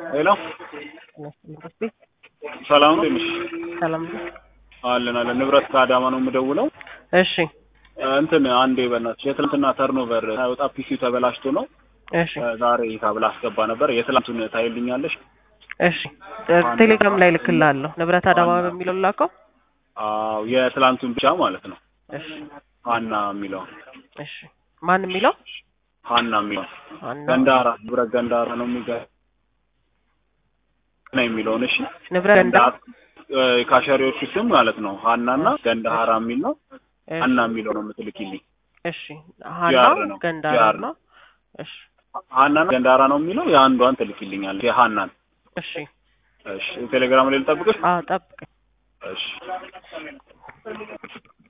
ሄሎ ይመስገን ሰላም ነው ትንሽ ሰላም ነው። አለን አለን ንብረት ከአዳማ ነው የምደውለው እሺ እንትን አንዴ በእናትሽ የትናንትና ተርኖቨር ሳይወጣ ፒሲው ተበላሽቶ ነው እሺ ዛሬ ታብላ አስገባ ነበር የትላንቱን ታይልኛለሽ እሺ ቴሌግራም ላይ ልክልሃለሁ። ንብረት አዳማ በሚለው ላከው። አዎ የትላንቱን ብቻ ማለት ነው እሺ ሀና የሚለው እሺ ማን የሚለው ሀና የሚለው ዋና ገንዳራ ንብረት ገንዳራ ነው የሚገ ነው የሚለውን እሺ ንብረት ገንዳ ካሸሪዎቹ ስም ማለት ነው ሀናና ገንዳራ የሚል ነው እሺ ሀና የሚለው ነው የምትልኪልኝ እሺ ሀና ጂአር ነው። ገንዳራ ጂአር ነው። እሺ ሀናና ገንዳራ ነው የሚለው የአንዷን ትልኪልኛለች የሀናን እሺ እሺ ቴሌግራም ላይ ልጠብቅሽ አዎ ጠብቅ እሺ